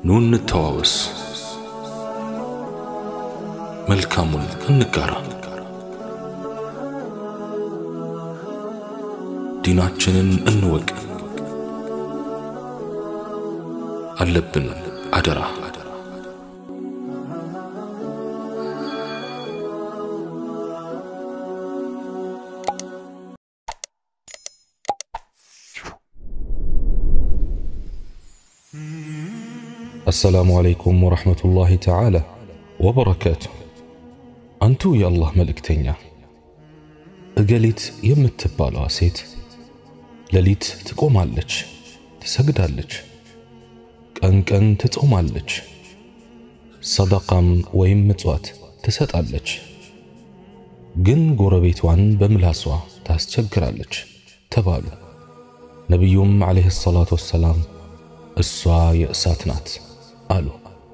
ኑ እንተዋወስ፣ መልካሙን እንጋራ፣ ዲናችንን እንወቅ። አለብን አደራ አሰላሙ አለይኩም ወረሕመቱላሂ ተዓላ ወበረካቱ። አንቱ የአላህ መልእክተኛ፣ እገሊት የምትባለዋ ሴት ሌሊት ትቆማለች፣ ትሰግዳለች፣ ቀን ቀን ትጾማለች፣ ሰደቃም ወይም ምጽዋት ትሰጣለች። ግን ጎረቤቷን በምላሷ ታስቸግራለች ተባሉ። ነቢዩም ዓለይሂ ሰላቱ ወሰላም እሷ የእሳት ናት አሉ።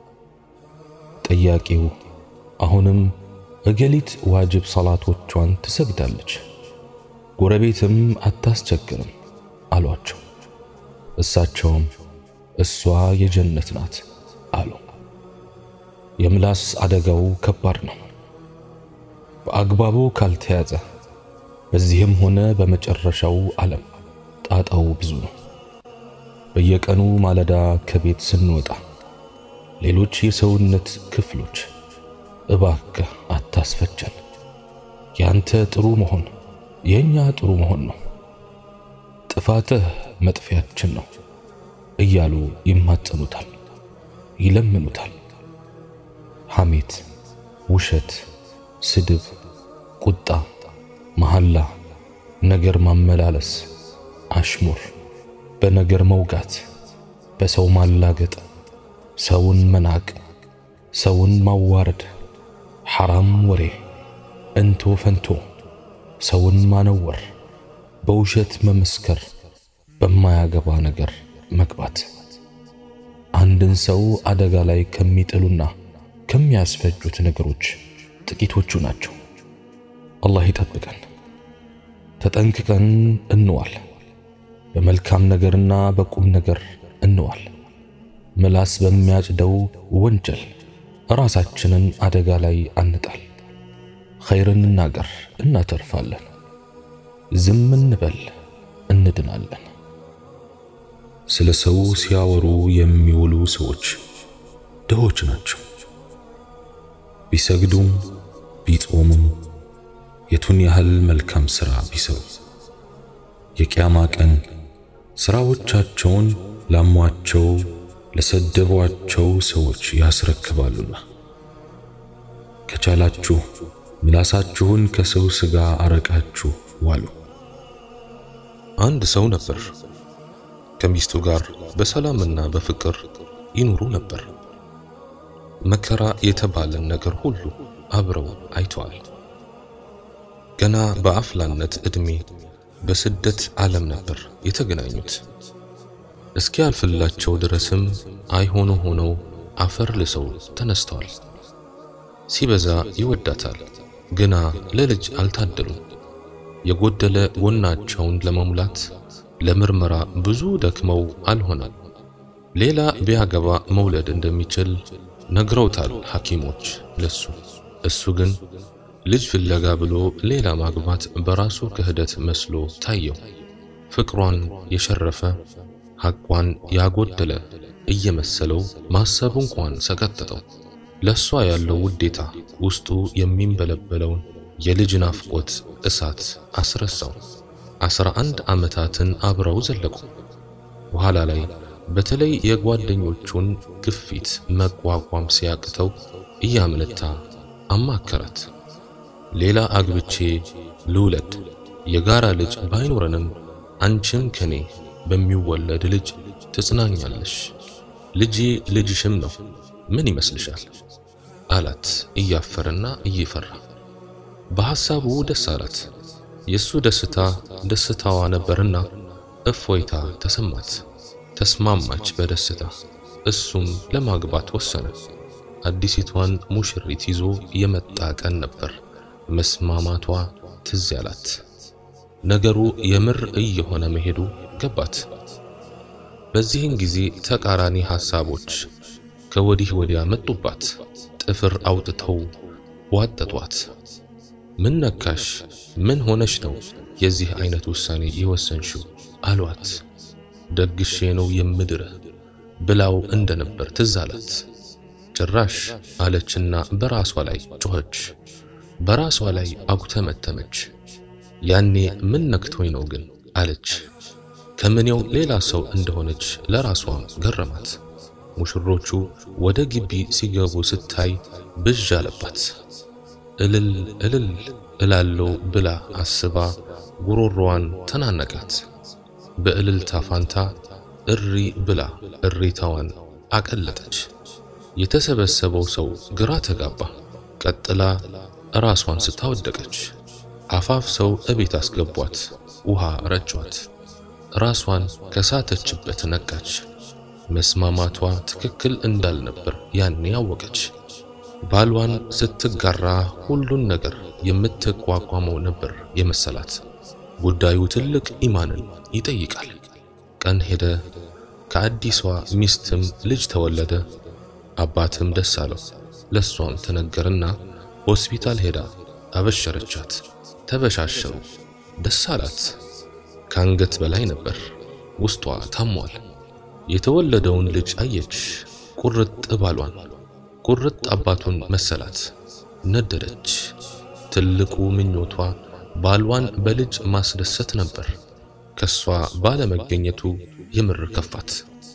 ጠያቂው አሁንም እገሊት ዋጅብ ሰላቶቿን ትሰግዳለች፣ ጎረቤትም አታስቸግርም አሏቸው። እሳቸውም እሷ የጀነት ናት አሉ። የምላስ አደጋው ከባድ ነው። በአግባቡ ካልተያዘ በዚህም ሆነ በመጨረሻው ዓለም ጣጣው ብዙ ነው። በየቀኑ ማለዳ ከቤት ስንወጣ ሌሎች የሰውነት ክፍሎች እባክህ አታስፈጀን፣ ያንተ ጥሩ መሆን የኛ ጥሩ መሆን ነው፣ ጥፋትህ መጥፊያችን ነው እያሉ ይማጸኑታል፣ ይለምኑታል። ሐሜት፣ ውሸት፣ ስድብ፣ ቁጣ፣ መሐላ፣ ነገር ማመላለስ፣ አሽሙር በነገር መውጋት፣ በሰው ማላገጥ፣ ሰውን መናቅ፣ ሰውን ማዋረድ፣ ሐራም ወሬ፣ እንቶ ፈንቶ፣ ሰውን ማነወር፣ በውሸት መመስከር፣ በማያገባ ነገር መግባት አንድን ሰው አደጋ ላይ ከሚጥሉና ከሚያስፈጁት ነገሮች ጥቂቶቹ ናቸው። አላህ ይጠብቀን። ተጠንቅቀን እንዋል። በመልካም ነገርና በቁም ነገር እንዋል። ምላስ በሚያጭደው ወንጀል ራሳችንን አደጋ ላይ አንጣል። ኸይርን እናገር፣ እናተርፋለን። ዝም እንበል፣ እንድናለን። ስለ ሰው ሲያወሩ የሚውሉ ሰዎች ድሆች ናቸው። ቢሰግዱም ቢጾሙም የቱን ያህል መልካም ሥራ ቢሰሩ የቂያማ ቀን ስራዎቻቸውን ላሟቸው ለሰደቧቸው ሰዎች ያስረክባሉና ከቻላችሁ ምላሳችሁን ከሰው ሥጋ አረቃችሁ ዋሉ። አንድ ሰው ነበር። ከሚስቱ ጋር በሰላምና በፍቅር ይኖሩ ነበር። መከራ የተባለን ነገር ሁሉ አብረው አይተዋል። ገና በአፍላነት ዕድሜ በስደት ዓለም ነበር የተገናኙት። እስኪያልፍላቸው ድረስም አይሆኑ ሆነው አፈር ልሰው ተነስተዋል። ሲበዛ ይወዳታል፣ ግና ለልጅ አልታደሉም። የጎደለ ጎናቸውን ለመሙላት ለምርመራ ብዙ ደክመው አልሆነም። ሌላ ቢያገባ መውለድ እንደሚችል ነግረውታል ሐኪሞች ለሱ። እሱ ግን ልጅ ፍለጋ ብሎ ሌላ ማግባት በራሱ ክህደት መስሎ ታየው። ፍቅሯን የሸረፈ ሐቋን ያጎደለ እየመሰለው ማሰቡ እንኳን ሰቀጠጠው። ለሷ ያለው ውዴታ ውስጡ የሚንበለበለውን የልጅ ናፍቆት እሳት አስረሳው። አስራ አንድ ዓመታትን አብረው ዘለቁ። በኋላ ላይ በተለይ የጓደኞቹን ግፊት መቋቋም ሲያቅተው እያመነታ አማከራት። ሌላ አግብቼ ልውለድ፣ የጋራ ልጅ ባይኖረንም አንቺም ከኔ በሚወለድ ልጅ ትጽናኛለሽ። ልጄ ልጅሽም ነው፣ ምን ይመስልሻል? አላት እያፈረና እየፈራ። በሐሳቡ ደስ አላት። የሱ ደስታ ደስታዋ ነበርና እፎይታ ተሰማት። ተስማማች በደስታ። እሱም ለማግባት ወሰነ። አዲሲቷን ሙሽሪት ይዞ የመጣ ቀን ነበር። መስማማቷ ትዝ ያላት። ነገሩ የምር እየሆነ መሄዱ ገባት። በዚህን ጊዜ ተቃራኒ ሐሳቦች ከወዲህ ወዲያ መጡባት። ጥፍር አውጥተው ዋጠጧት። ምን ነካሽ? ምን ሆነሽ ነው የዚህ አይነት ውሳኔ የወሰንሽው? አሏት። ደግሼ ነው የምድርህ ብላው እንደነበር ትዝ አላት። ጭራሽ አለችና በራሷ ላይ ጮኸች። በራሷ ላይ አጉተመተመች። ያኔ ምን ነክቶኝ ነው ግን አለች። ከምኔው ሌላ ሰው እንደሆነች ለራሷም ገረማት። ሙሽሮቹ ወደ ግቢ ሲገቡ ስታይ ብዥ አለባት። እልል እልል እላለው ብላ አስባ ጉሮሮዋን ተናነቃት። በእልልታ ፋንታ እሪ ብላ እሪታዋን አቀለጠች። የተሰበሰበው ሰው ግራ ተጋባ። ቀጥላ ራሷን ስታወደቀች አፋፍ ሰው እቤት አስገቧት። ውሃ ረጯት። ራሷን ከሳተችበት ነቃች። መስማማቷ ትክክል እንዳልነበር ያኔ ያወቀች። ባሏን ስትጋራ ሁሉን ነገር የምትቋቋመው ነበር የመሰላት። ጉዳዩ ትልቅ ኢማንን ይጠይቃል። ቀን ሄደ። ከአዲሷ ሚስትም ልጅ ተወለደ። አባትም ደስ አለው። ለሷም ተነገርና ሆስፒታል ሄዳ አበሸረቻት። ተበሻሸሩ። ደስ አላት። ከአንገት በላይ ነበር። ውስጧ ታሟል። የተወለደውን ልጅ አየች። ቁርጥ ባሏን፣ ቁርጥ አባቱን መሰላት። ነደደች። ትልቁ ምኞቷ ባሏን በልጅ ማስደሰት ነበር። ከሷ ባለመገኘቱ የምር ከፋት።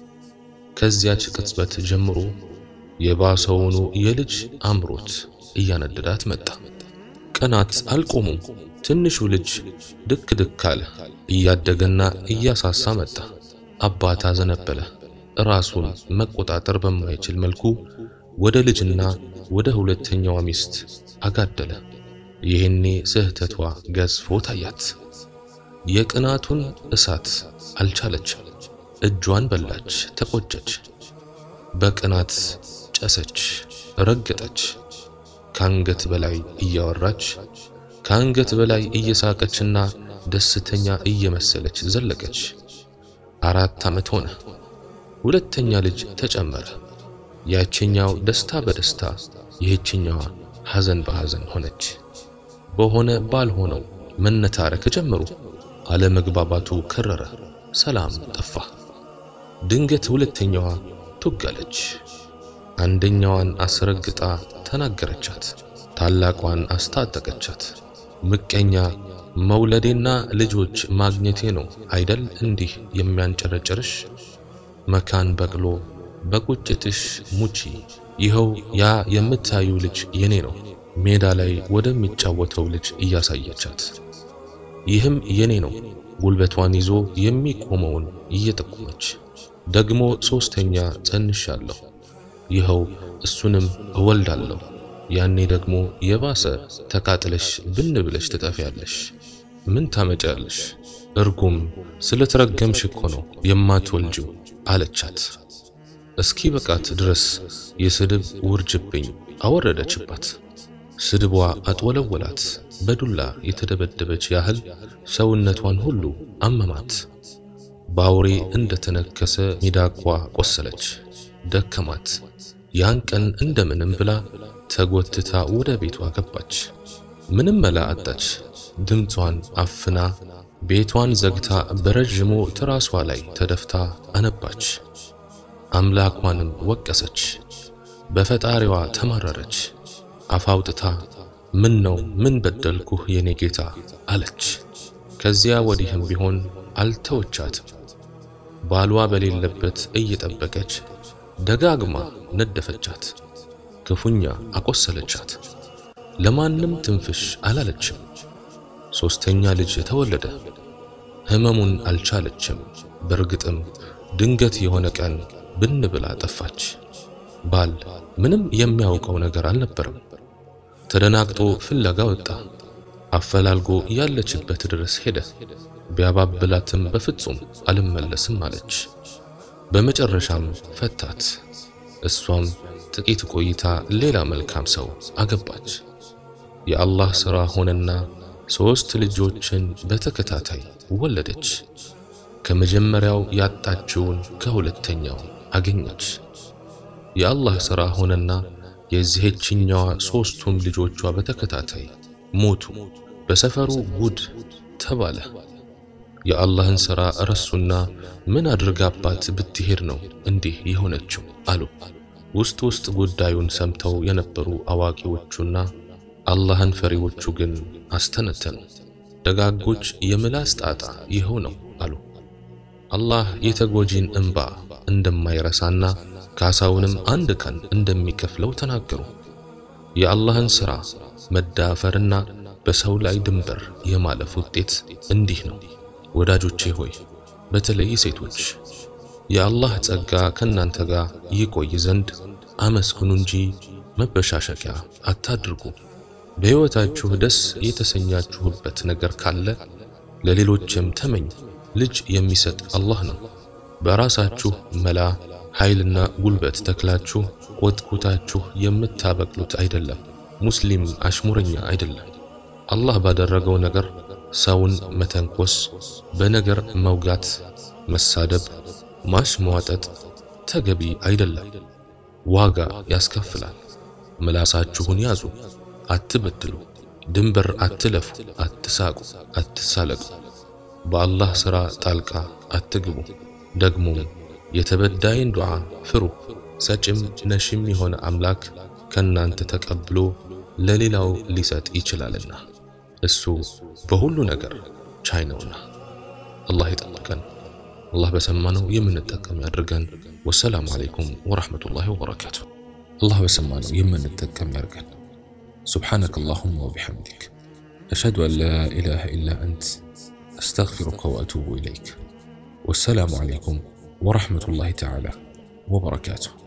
ከዚያች ቅጽበት ጀምሮ የባሰውኑ የልጅ አምሮት እያነደዳት መጣ። ቀናት አልቆሙም። ትንሹ ልጅ ድክ ድክ አለ። እያደገና እያሳሳ መጣ። አባት አዘነበለ። ራሱን መቆጣጠር በማይችል መልኩ ወደ ልጅና ወደ ሁለተኛዋ ሚስት አጋደለ። ይህኔ ስህተቷ ገዝፎ ታያት። የቅናቱን እሳት አልቻለችም። እጇን በላች፣ ተቆጨች። በቅናት ጨሰች፣ ረገጠች። ከአንገት በላይ እያወራች ከአንገት በላይ እየሳቀችና ደስተኛ እየመሰለች ዘለቀች። አራት ዓመት ሆነ። ሁለተኛ ልጅ ተጨመረ። ያችኛው ደስታ በደስታ ይህችኛዋ ሐዘን በሐዘን ሆነች። በሆነ ባልሆነው መነታረክ ጀመሩ። አለመግባባቱ ከረረ። ሰላም ጠፋ። ድንገት ሁለተኛዋ ቱጋለች። አንደኛዋን አስረግጣ ተናገረቻት። ታላቋን አስታጠቀቻት። ምቀኛ መውለዴና ልጆች ማግኘቴ ነው አይደል እንዲህ የሚያንጨረጭርሽ? መካን በቅሎ በቁጭትሽ ሙቺ። ይኸው ያ የምታዩ ልጅ የኔ ነው። ሜዳ ላይ ወደሚጫወተው ልጅ እያሳየቻት፣ ይህም የኔ ነው ጉልበቷን ይዞ የሚቆመውን እየጠቆመች ደግሞ ሶስተኛ ጸንሻለሁ፣ ይኸው እሱንም እወልዳለሁ። ያኔ ደግሞ የባሰ ተቃጥለሽ ብን ብለሽ ትጠፊያለሽ። ምን ታመጫለሽ? እርጉም ስለተረገምሽ እኮ ነው የማትወልጂው አለቻት። እስኪ በቃት ድረስ የስድብ ውርጅብኝ አወረደችባት። ስድቧ አጥወለወላት። በዱላ የተደበደበች ያህል ሰውነቷን ሁሉ አመማት። በአውሬ እንደተነከሰ ሚዳቋ ቆሰለች፣ ደከማት። ያን ቀን እንደምንም ብላ ተጎትታ ወደ ቤቷ ገባች። ምንም መላ አጣች። ድምጿን አፍና ቤቷን ዘግታ በረዥሙ ትራሷ ላይ ተደፍታ አነባች። አምላኳንም ወቀሰች። በፈጣሪዋ ተማረረች። አፋውጥታ ምን ነው ምን በደልኩህ የኔ ጌታ አለች። ከዚያ ወዲህም ቢሆን አልተወቻትም። ባሏ በሌለበት እየጠበቀች ደጋግማ ነደፈቻት፣ ክፉኛ አቆሰለቻት። ለማንም ትንፍሽ አላለችም። ሶስተኛ ልጅ ተወለደ። ህመሙን አልቻለችም። በእርግጥም ድንገት የሆነ ቀን ብን ብላ ጠፋች። ባል ምንም የሚያውቀው ነገር አልነበረም። ተደናግጦ ፍለጋ ወጣ። አፈላልጎ ያለችበት ድረስ ሄደ። ቢያባብላትም በፍጹም አልመለስም አለች። በመጨረሻም ፈታት። እሷም ጥቂት ቆይታ ሌላ መልካም ሰው አገባች። የአላህ ሥራ ሆነና ሦስት ልጆችን በተከታታይ ወለደች። ከመጀመሪያው ያጣችውን ከሁለተኛው አገኘች። የአላህ ሥራ ሆነና የዚህችኛዋ ሦስቱም ልጆቿ በተከታታይ ሞቱ። በሰፈሩ ጉድ ተባለ። የአላህን ሥራ ረሱና ምን አድርጋባት ብትሄድ ነው እንዲህ የሆነችው አሉ። ውስጥ ውስጥ ጉዳዩን ሰምተው የነበሩ አዋቂዎቹና አላህን ፈሪዎቹ ግን አስተነተኑ። ደጋጎች የምላስ ጣጣ ይኸው ነው አሉ። አላህ የተጎጂን እንባ እንደማይረሳና ካሳውንም አንድ ቀን እንደሚከፍለው ተናገሩ። የአላህን ሥራ መዳፈርና በሰው ላይ ድንበር የማለፍ ውጤት እንዲህ ነው። ወዳጆቼ ሆይ በተለይ ሴቶች የአላህ ጸጋ ከእናንተ ጋር ይቆይ ዘንድ አመስግኑ እንጂ መበሻሸቂያ አታድርጉ። በሕይወታችሁ ደስ የተሰኛችሁበት ነገር ካለ ለሌሎችም ተመኝ። ልጅ የሚሰጥ አላህ ነው። በራሳችሁ መላ ኃይልና ጉልበት ተክላችሁ ቆጥቁታችሁ የምታበቅሉት አይደለም። ሙስሊም አሽሙረኛ አይደለም። አላህ ባደረገው ነገር ሰውን መተንኮስ፣ በነገር መውጋት፣ መሳደብ፣ ማሽሟጠጥ ተገቢ አይደለም። ዋጋ ያስከፍላል። ምላሳችሁን ያዙ፣ አትበድሉ፣ ድንበር አትለፉ፣ አትሳቁ፣ አትሳለቁ፣ በአላህ ሥራ ጣልቃ አትግቡ። ደግሞም የተበዳይን ዱዓ ፍሩ። ሰጭም ነሽም የሆነ አምላክ ከናንተ ተቀብሎ ለሌላው ሊሰጥ ይችላልና እሱ በሁሉ ነገር ቻይ ነውና። አላህ ይጠብቀን። አላህ በሰማነው የምንጠቀም ያድርገን። ወሰላሙ አለይኩም ወራህመቱላሂ ወበረካቱ። አላህ በሰማነው የምንጠቀም ያድርገን። ሱብሓነከ አላሁመ ወቢሐምዲክ አሽሀዱ አን ላ ኢላሃ ኢላ አንት አስተግፊሩከ ወአቱቡ ኢለይክ። ወሰላሙ አለይኩም ወራህመቱላሂ ተዓላ ወበረካቱሁ።